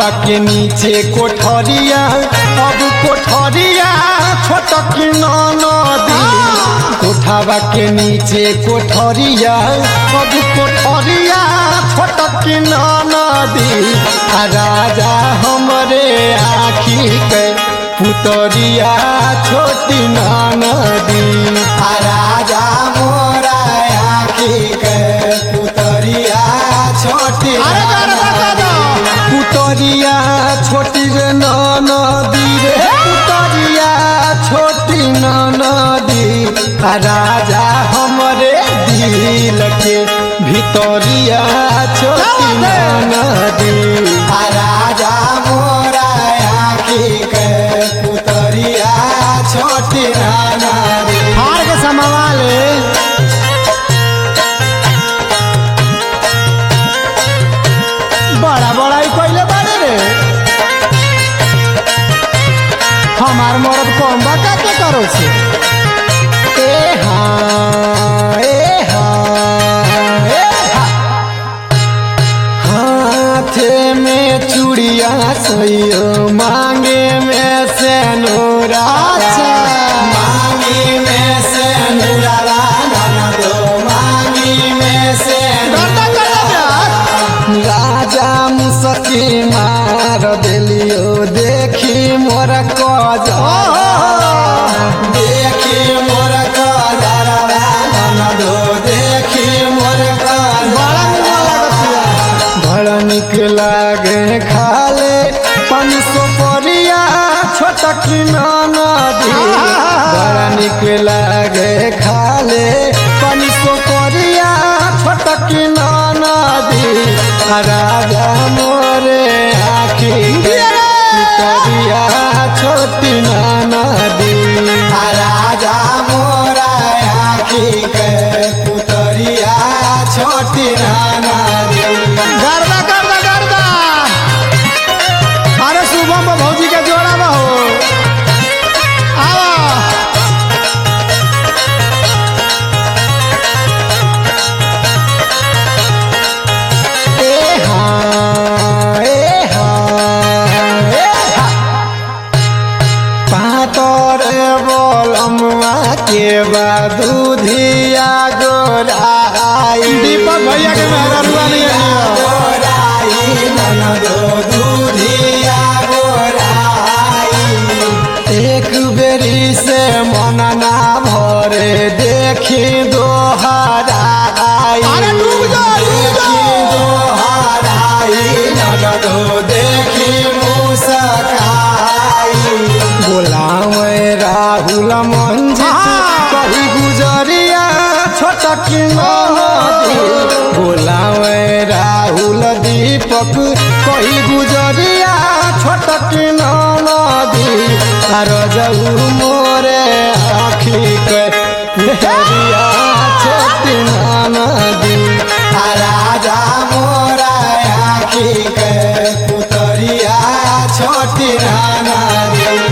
कोठावा के नीचे कोठरिया अब कोठरिया छोटक नदी कोठावा के नीचे कोठरिया अब कोठरिया छोटक नदी आ राजा हमरे आखी के पुतरिया छोटी नदी आ राजा मोरा आखी के पुतरिया छोटी अरे गाना बजा दो। पुतरिया छोटी रे नदी रे पुतरिया छोटी नदी आ राजा हमरे दिल के भितरिया छोटी नदी आ राजा मोरा आखी के पुतरिया छोटी नदी हार के समावाले बड़ा बड़ा ही कोइले बाड़े रे हमार मरद कम बा का के करो से ए हाँ, ए हाँ, ए हाँ। हाथे में चूड़िया सैयो मांगे में से नूरा अच्छा। मांगी में से नूरा दो मांगी में से गर्दा गर्दा जा। राजा मुसकी मार देलियो देखी मोर कज देखी मोर कजरवा ननदो देखी मोर बड़ा निमन लागतिया। बड़ा निक लागे खाले पानी सो परिया छोटक नदी बड़ा निक लागे खाले पानी सो परिया छोटक नदी आ राजा मोरे आखी पितरिया छोटी नदी आ राजा मोरा आखी के पुतरिया छोटी नदी गर्दा गर्दा गर्दा अरे शुभम बा भौजी के जोड़ा बा हो आवा ए हाँ, ए हाँ, ए हाँ। पातर बोलमुआ के दूधिया गोराई दीपक भैया के मेहररुआ नहीं है गोराई ननदो दूधिया गोराई एक बेरी से मन ना भरे देखी दोहराई अरे डूब जा, डूब जा। देखी दोहराई ननदो देखी मुस्काई बोलावे राहुल मंजी हाँ। कही गुजरिया छोटक नदी बोलावे राहुल दीपक कही गुजरिया छोटक नदी आर जऊ मोरे आखी के पुतरिया छोटी नदी आ राजा मोरा आखी के पुतरिया छोटी नदी